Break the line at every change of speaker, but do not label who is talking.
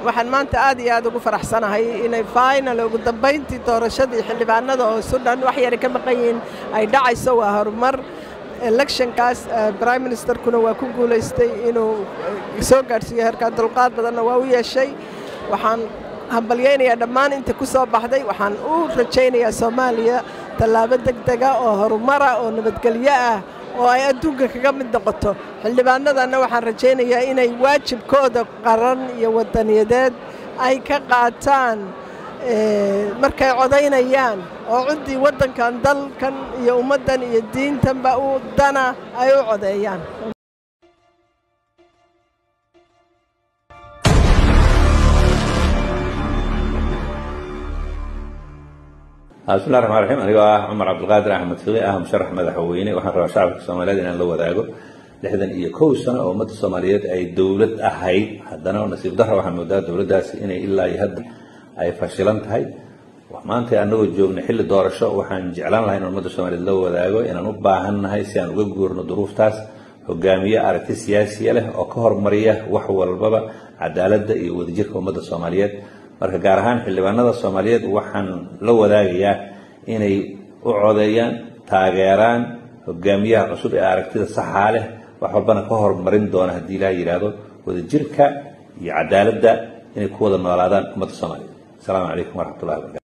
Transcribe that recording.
waxaan maanta aad iyo aad ugu faraxsanahay inay final ugu dambayntii doorashadii xildhibaanada oo sudan wax yara ka maqan yihiin ay dhacayso waa horumar electionkaas prime ministerkuna waa ku guulaystay inuu soo gaadhsiiyo heerkaa dulqaad badanna waa u yeeshay waxaan hambalyaynayaa dhammaan inta ku soo baxday waxaan u rajaynayaa soomaaliya tallaabo deg dega oo horumara oo nabadgelyo ah oo ay adduunka kaga mid noqoto xildhibaanadanna waxaan rajaynayaa inay waajibkooda qaran iyo wadaniyadeed ay ka qaataan markay codaynayaan oo ciddii waddankan dalkan iyo ummaddan iyo diintanba u dana ay u codeeyaan
bismillahi raxmaan raxiim anigoo ah cumar cabdilqaadir axmed fiqi ah musharax madaxweyne waxaan rabaa shacabka soomaaliyeed inaan la wadaago lixdan iyo kow sano oo ummadda soomaaliyeed ay dowlad ahayd haddana nasiib darra waxaan moodaa dowladdaasi inay ilaa iyo hadda ay fashilan tahay maanta annagoo joogna xilli doorasho waxaan jeclaan lahay in ummadda soomaaliyeed la wadaago inaan u baahannahay si aan uga guurno duruuftaas hogaamiye aragti siyaasiya leh oo ka hormariya wax walbaba cadaaladda iyo wadajirka ummadda soomaaliyeed marka gaar ahaan xildhibaanada soomaaliyeed waxaan la wadaagayaa inay u codeeyaan taageeraan hogaamiyaha cusub ee aragtida saxaa leh wax walbana ka hormarin doona haddii ilaah yidhaahdo wadajirka iyo cadaaladda inay ku wada noolaadaan ummadda soomaaliyeed asalaamu calaykum waraxmatullahi wabarakatu